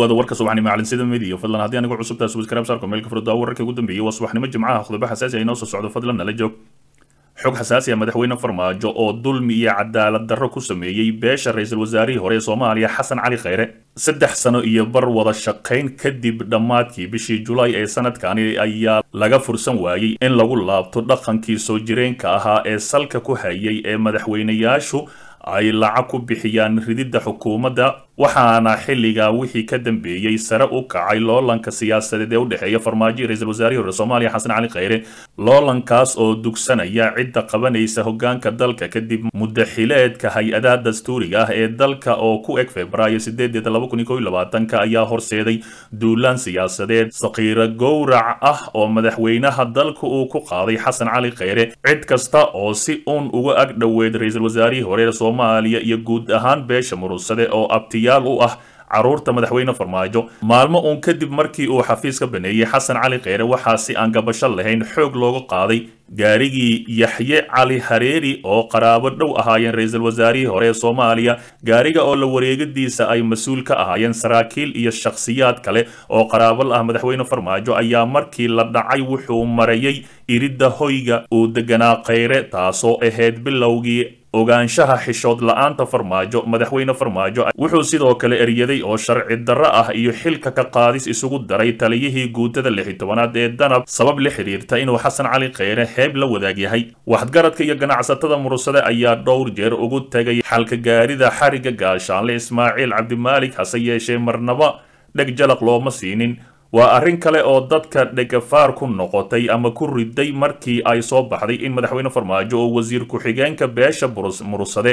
dhawaada warka subaxnimo calinsida midiya fadlan haddii anigu cusubtaas subscribe saarko meelka furdaa wararka ugu dambeeyay waa subaxnimo jimcaha khudabo xasaasi ah inoo soo socdo fadlan nala joog xog xasaasi ah madaxweyne farmaajo oo dulmi iyo cadaalad darro ku sameeyey beesha ra-iisul wasaarihii hore ee soomaaliya xasan cali khayre saddex sano iyo bar wada shaqayn kadib dhammaadkii bishii julaay ee sanadkani ayaa laga fursan waayey in lagu laabto dhaqankii soo jireenka ahaa ee salka ku hayay ee madaxweynayaashu ay lacag ku bixiyaan rididda xukuumadda waxaana xilligaa wixii ka dambeeyey sare u kacay loolanka siyaasadeed ee u dhexeeya farmaajo ra-iisul wasaarihii hore soomaaliya xasan cali khayre loolankaas oo dugsanaya cidda qabanaysa hogaanka dalka kadib muddaxileedka hay-adaha dastuuriga ah ee dalka oo ku eg februaayo sideedeeda laba kun iyo kow iyo labaatanka ayaa horseeday duulaan siyaasadeed sakiiro gowrac ah oo madaxweynaha dalka uu ku qaaday xasan cali khayre cid kasta oo si uun uga ag dhoweed ra-iisul wasaarihii hore ee soomaaliya iyo guud ahaan beesha murugsade oo abtiya u ah caruurta madaxweyne farmaajo maalmo uun kadib markii uu xafiis ka baneeyey xasan cali kheyre waxaa si aan gabasho lahayn xoog looga qaaday gaarigii yaxye cali hareeri oo qaraabo dhow ahaayeen ra-iisul wasaarihii hore ee soomaaliya gaariga oo la wareegadiisa ay mas-uul ka ahaayeen saraakiil iyo shakhsiyaad kale oo qaraabo la ah madaxweyne farmaajo ayaa markii la dhacay wuxuu marayay iridda hoyga uu deganaa kheyre taasoo ahayd bilowgii ogaanshaha xishood la-aanta farmaajo madaxweyne farmaajo wuxuu sidoo kale eryaday oo sharci darro ah iyo xilka ka qaadis isugu daray taliyihii guutada lixi tobanaad ee danab sabab la xiriirta inuu xasan cali kheyre heeb la wadaag yahay waxgaradka iyo ganacsatada murugsade ayaa dhowr jeer ugu tegay xalka gaarida xariga gaashaanle ismaaciil cabdimaalik hase yeeshee marnaba dheg jalaq looma siinin waa arrin kale oo dadka dhegafaar ku noqotay ama ku riday markii ay soo baxday in madaxweyne farmaajo oo wasiir ku-xigeenka beesha murugsade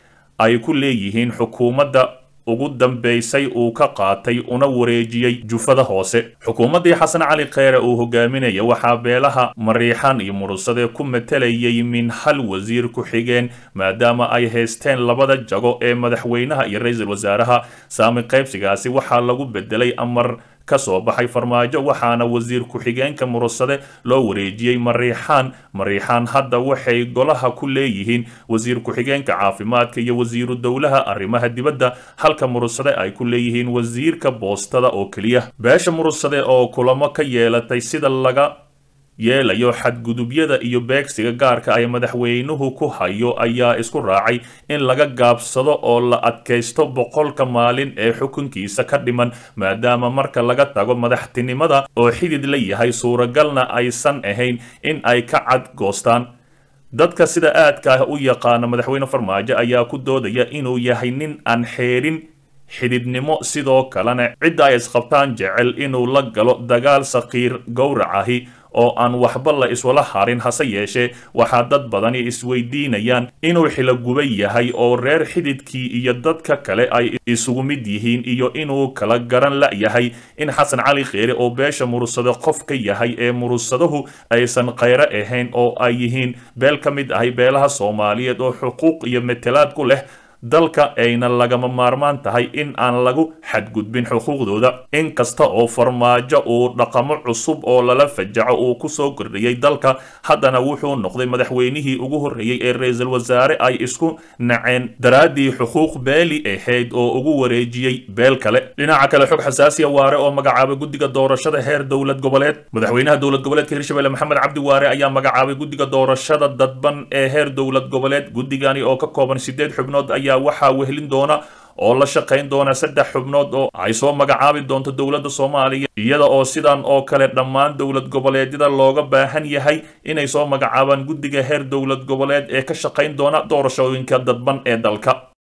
ay ku leeyihiin xukuumadda ugu dambaysay uu ka qaatay una wareejiyey jufada hoose xukuumaddii xasan cali kheyre uu hogaaminaya waxaa beelaha mariixan iyo murugsade ku matalayay min hal wasiir ku-xigeen maadaama ay haysteen labada jago ee madaxweynaha iyo ra-iisul wasaaraha saami qaybsigaasi waxaa lagu bedelay amar ka soo baxay farmaajo waxaana wasiir ku-xigeenka murugsade loo wareejiyey mariixaan mariixaan hadda waxay golaha ku leeyihiin wasiir ku-xigeenka caafimaadka iyo wasiiru dowlaha arrimaha dibadda halka murugsade ay ku leeyihiin wasiirka boostada oo keliya beesha murugsade oo kulamo ka yeelatay sida laga yeelayo xadgudubyada iyo beegsiga gaarka ay madaxweynuhu ku hayo ayaa isku raacay in laga gaabsado oo la adkaysto boqolka maalin ee xukunkiisa ka dhiman maadaama marka laga tago madaxtinimada oo xidid la yahay suuragalna aysan ahayn in ay ka cadgoostaan dadka sida aadka ah u yaqaana madaxweyne farmaajo ayaa ku doodaya inuu yahay nin aan xeerin xididnimo sidoo kalena cidda ay isqabtaan jecel inuu la galo dagaal sakiir gowracahi oo aan waxba la iswala harin hase yeeshee waxaa dad badani isweydiinayaan inuu xilogubay yahay oo reer xididkii iyo dadka kale ay isugu mid yihiin iyo inuu kala garan la-yahay in xasan cali kheyre oo beesha murugsado qof ka yahay ee murugsadahu aysan kheyre ahayn oo ay yihiin beel ka mid ahay beelaha soomaaliyeed oo xuquuq iyo matalaad ku leh dalka ayna lagama maarmaan tahay in aan lagu xadgudbin xuquuqdooda inkasta oo farmaajo uu dhaqamo cusub oo lala fajaco uu kusoo kordhiyey dalka haddana wuxuu noqday madaxweynihii ugu horreeyey ee ra-iisul wasaare ay isku naceen daraaddii xuquuq beeli ahayd oo ugu wareejiyey beel kale dhinaca kale xog xasaasiya waare oo magacaabay guddiga doorashada heer dowlad goboleed madaxweynaha dowlad goboleedka hirshabelle maxamed cabdi waare ayaa magacaabay guddiga doorashada dadban ee heer dowlad goboleed guddigani oo ka kooban sideed xubnood ayaa waxaa wehelin doona oo la shaqayn doona saddex xubnood oo ay soo magacaabi doonto dowladda soomaaliya iyada oo sidan oo kale dhammaan dowlad goboleedyada looga baahan yahay inay soo magacaabaan guddiga heer dowlad goboleed ee ka shaqayn doona doorashooyinka dadban ee dalka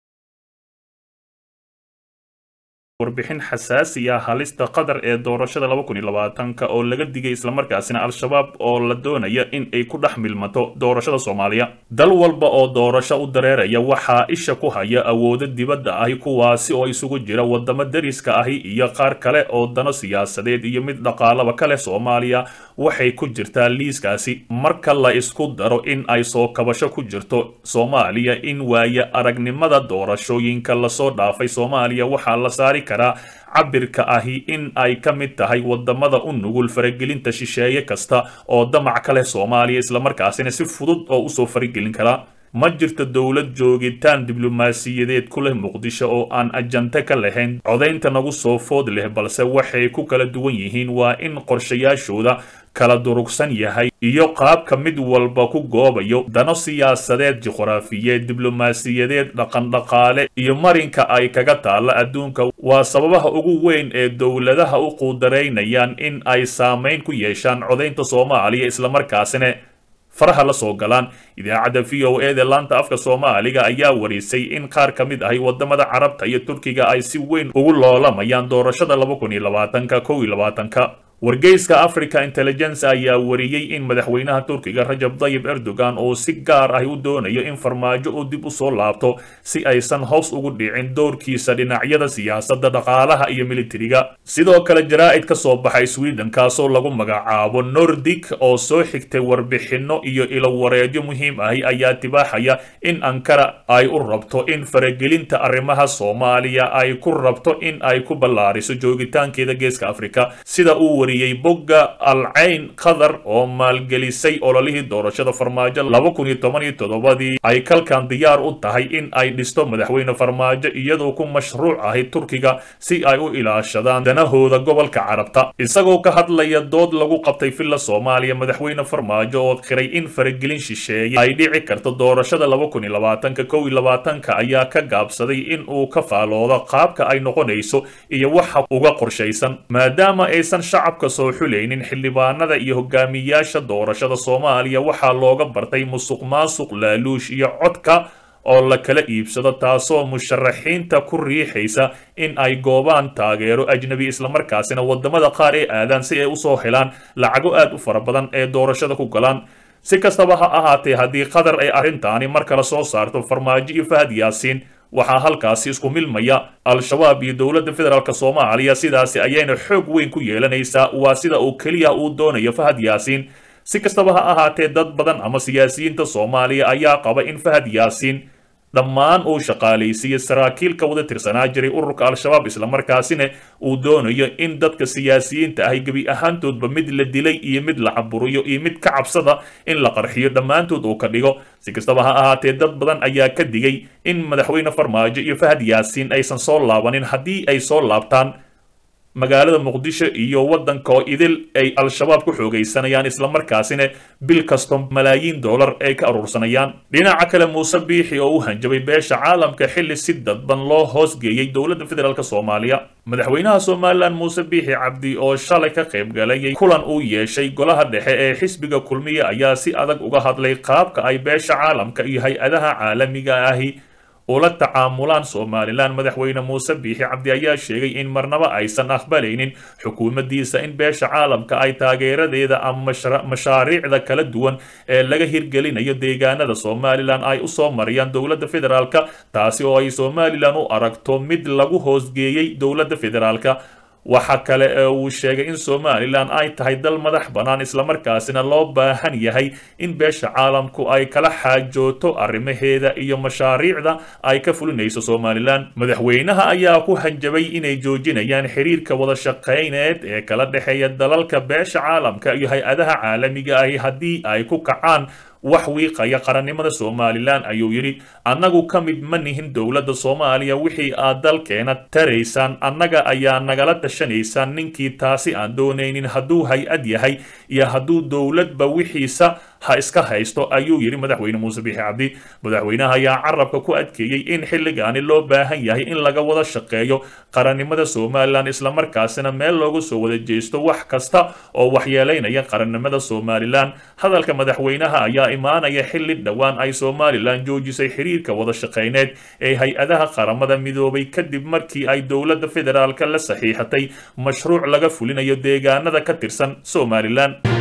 warbixin xasaasi ah halista qatar ee doorashada laba kun iyo labaatanka oo laga digay islamarkaasina al-shabaab oo la doonaya in ay ku dhex milmato doorashada soomaaliya dal walba oo doorasho u dareeraya waxaa isha ku haya awoodo dibadda ahi kuwaasi oo isugu jira wadamo dariska ahi iyo qaar kale oo dano siyaasadeed iyo mid dhaqaalaba kale soomaaliya waxay ku jirtaa liiskaasi marka la isku daro in ay soo kabasho ku jirto soomaaliya in waaye aragnimada doorashooyinka lasoo dhaafay soomaaliya waxaa la saari karaa cabirka ahi in ay ka mid tahay wadamada u nugul faragelinta shisheeye kasta oo damac ka leh soomaaliya islamarkaasina si fudud oo usoo faragelin karaa ma jirto dowlad joogitaan diblomaasiyadeed ku leh muqdisho oo aan ajante ka lahayn codaynta nagu soo food leh balse waxay ku kala duwan yihiin waa in qorshayaashooda kala durugsan yahay iyo qaabka mid walba ku goobayo dano siyaasadeed juqraafiyeed diblomaasiyadeed dhaqandhaqaale iyo marinka ay kaga taalla adduunka waa sababaha ugu weyn ee dowladaha u quudaraynayaan in ay saamayn ku yeeshaan codaynta soomaaliya islamarkaasina faraha la soo galaan idaacadda v o e da laanta afka soomaaliga ayaa warisay in qaar ka mid ahi wadamada carabta iyo turkiga ay si weyn ugu loolamayaan doorashada laba kun iyo labaatanka kow iyo labaatanka wargeyska africa intelligence ayaa wariyey in madaxweynaha turkiga rajab dayib erdogan oo si gaar ah u doonayo in farmaajo uu dib u soo laabto si aysan hoos ugu dhicin doorkiisa dhinacyada siyaasadda dhaqaalaha iyo militariga sidoo kale jaraa'id ka soo baxay sweden kaasoo lagu magacaabo nordic oo soo xigtay warbixinno iyo ilowareedyo muhiim ahi ayaa tibaaxaya in ankara ay u rabto in faragelinta arrimaha soomaaliya ay ku rabto in ay ku ballaariso joogitaankeeda geeska afrika sida uu wariyey bogga alcayn qatar oo maalgelisay ololihii doorashada farmaajo laba kun iyo toban iyo toddobadii ay kalkan diyaar u tahay in ay dhisto madaxweyne farmaajo iyadoo ku mashruuc ahay turkiga si ay u ilaashadaan danahooda gobolka carabta isagoo ka hadlaya dood lagu qabtay villa soomaaliya madaxweyne farmaajo oo qiray in faragelin shisheeye ay dhici karto doorashada laba kun iyo labaatanka kow iyo labaatanka ayaa ka gaabsaday in uu ka faaloodo qaabka ay noqonayso iyo waxa uga qorshaysan maadaama aysan shacab soo xulaynin xildhibaanada iyo hogaamiyaasha doorashada soomaaliya waxaa looga bartay musuq maasuq laaluush iyo codka oo la kala iibsado taasoo musharaxiinta ku riixaysa in ay goobaan taageero ajnabi islamarkaasina wadamada qaar ee aadaan si ay usoo helaan lacago aad u fara badan ee doorashada ku galaan si kastaba ha ahaatee haddii qatar ay arrintaani mar kale soo saarto farmaajo iyo fahad yaasiin waxaa halkaasi isku milmaya al-shabaab iyo dowladda federaalk soomaaliya sidaasi ayayna xoog weyn ku yeelanaysaa waa sida uu keliya uu doonayo fahad yaasiin si kastaba ha ahaatee dad badan ama siyaasiyiinta soomaaliya ayaa qaba in fahad yaasiin dhammaan uu shaqaalaysiiyo saraakiil ka wada tirsanaa jiray ururka al-shabaab islamarkaasina uu doonayo in dadka siyaasiyiinta ahy gebi ahaantoodba mid la dilay iyo mid la caburiyo iyo mid ka cabsada in la qarxiyo dhammaantood uu ka dhigo si kastaba ha ahaatee dad badan ayaa ka digay in madaxweyne farmaajo iyo fahad yaasiin aysan soo laabanin haddii ay soo laabtaan magaalada muqdisho iyo waddanka oo idil ay al-shabaab ku xoogaysanayaan islamarkaasina bil kasto malaayiin dollar ay ka aruursanayaan dhinaca kale muuse biixi oo u hanjabay beesha caalamka xilli si dadban loo hoosgeeyey dowladda federaalk soomaaliya madaxweynaha somalilan muuse biixi cabdi oo shalay ka qayb galayay kulan uu yeeshay golaha dhexe ee xisbiga kulmiya ayaa si adag uga hadlay qaabka ay beesha caalamka iyo hay-adaha caalamiga ahi ula tacaamulaan somalilan madaxweyne muuse biixi cabdi ayaa sheegay in marnaba aysan aqbalaynin xukuumaddiisa in beesha caalamka ay taageeradeeda ama mashaariicda kala duwan ee laga hirgelinayo deegaanada somalilan ay u soo mariyaan dowladda federaalka taasi oo ay somalilan u aragto mid lagu hoosgeeyey dowladda federaalka waxa kale ee uu sheegay in somalilan ay tahay dal madax bannaan islamarkaasina loo baahan yahay in beesha caalamku ay kala xaajooto arrimaheeda iyo mashaariicda ay ka fulinayso somalilan madaxweynaha ayaa ku hanjabay inay joojinayaan xiriirka wada shaqayneed ee kala dhexeeya dalalka beesha caalamka iyo hay-adaha caalamiga ahi haddii ay ku kacaan wax wiiqaya qarannimada somalilan ayuu yidhi annagu ka mid ma nihin dowladda soomaaliya wixii aad dalkeena taraysaan annaga ayaa nagala tashanaysaan ninkii taasi aan doonaynin hadduu hay-ad yahay iyo hadduu dowladba wixiisa ha iska haysto ayuu yidhi madaxweyne muuse biixi cabdi madaxweynaha ayaa carabka ku adkeeyey in xilligaani loo baahan yahay in laga wada shaqeeyo qarannimada somalilan islamarkaasina meel loogu soo wada jeesto wax kasta oo waxyeelaynaya qarannimada somalilan hadalka madaxweynaha ayaa imaanaya xilli dhowaan ay somalilan joojisay xiriirka wada shaqayneed ee hay-adaha qaramada midoobay kadib markii ay dowladda federaalka la saxiixatay mashruuc laga fulinayo deegaanada ka tirsan somalilan